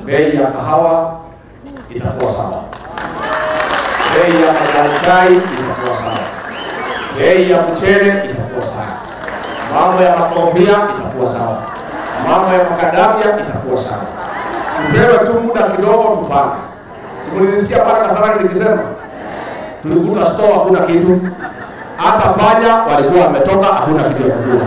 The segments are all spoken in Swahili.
bei ya kahawa itakuwa sawa, bei ya majani chai itakuwa sawa, bei ya mchele itakuwa sawa, mambo ya makorofia itakuwa sawa, mambo ya makadamia itakuwa sawa. Tupewe tu muda kidogo tupange. Simunisikia pale Kasarani nikisema tulikuta store hakuna kitu, hata panya walikuwa wametoka, hakuna kitu ya kukula.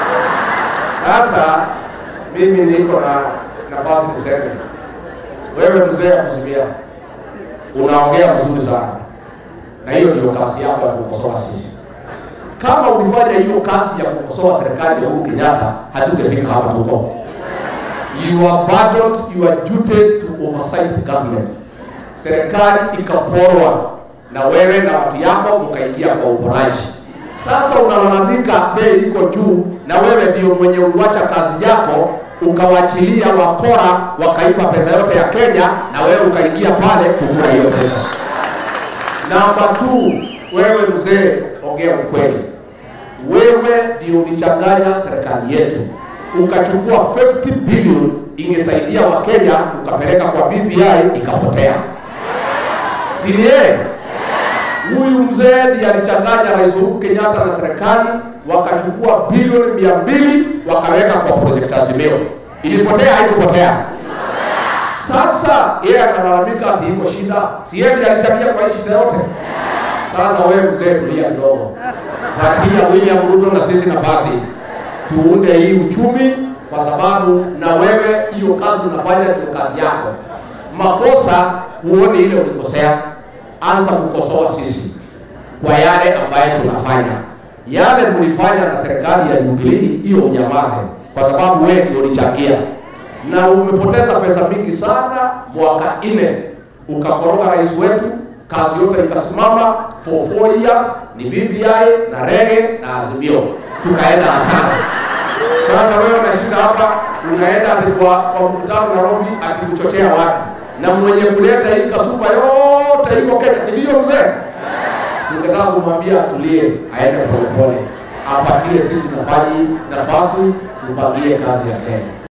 Sasa mimi niko na nafasi niseme, wewe mzee ya kuzimia, unaongea mzuri sana, na hiyo ndio kazi yako ya kukosoa sisi. Kama ulifanya hiyo kazi ya kukosoa serikali ya Uhuru Kenyatta, hatungefika hapa tuko. You abandoned your duty to oversight government. Serikali ikaporwa na wewe na watu yako mkaingia kwa uporaji. Sasa unalalamika bei iko juu, na wewe ndio mwenye uliwacha kazi yako ukawachilia wakora wakaiba pesa yote ya Kenya, na wewe ukaingia pale kukula hiyo pesa. Namba tu, wewe mzee, ongea ukweli. Wewe ndio ulichanganya serikali yetu, ukachukua 50 billion ingesaidia Wakenya, ukapeleka kwa BBI ikapotea, si ni yeye? Huyu mzee ndiye alichanganya Rais Uhuru Kenyatta na serikali, wakachukua bilioni mia mbili wakaweka kwa project Azimio. Ilipotea haikupotea? Sasa yeye analalamika ati iko shida, si yeye ndiye alichangia kwa hii shida yote? Sasa wewe mzee, tulia kidogo, patia William Ruto na sisi nafasi tuunde hii uchumi, kwa sababu na wewe hiyo kazi unafanya ndio kazi yako. Makosa huone ile ulikosea, anza kukosoa sisi kwa yale ambayo tunafanya. Yale mlifanya na serikali ya Jubilee, hiyo unyamaze, kwa sababu wewe ndio ulichangia na umepoteza pesa mingi sana. Mwaka nne ukakoroga rais wetu, kazi yote ikasimama for four years, ni BBI na rege na Azimio, tukaenda hasara. Sasa wewe unashinda hapa, unaenda ati kwa kwa mkutano Nairobi, ati kuchochea watu, na mwenye kuleta hii kasupa yote iko Kenya, si ndio mzee? Tungetaka kumwambia atulie, aende polepole, apatie sisi nafasi nafasi, tupangie kazi ya Kenya.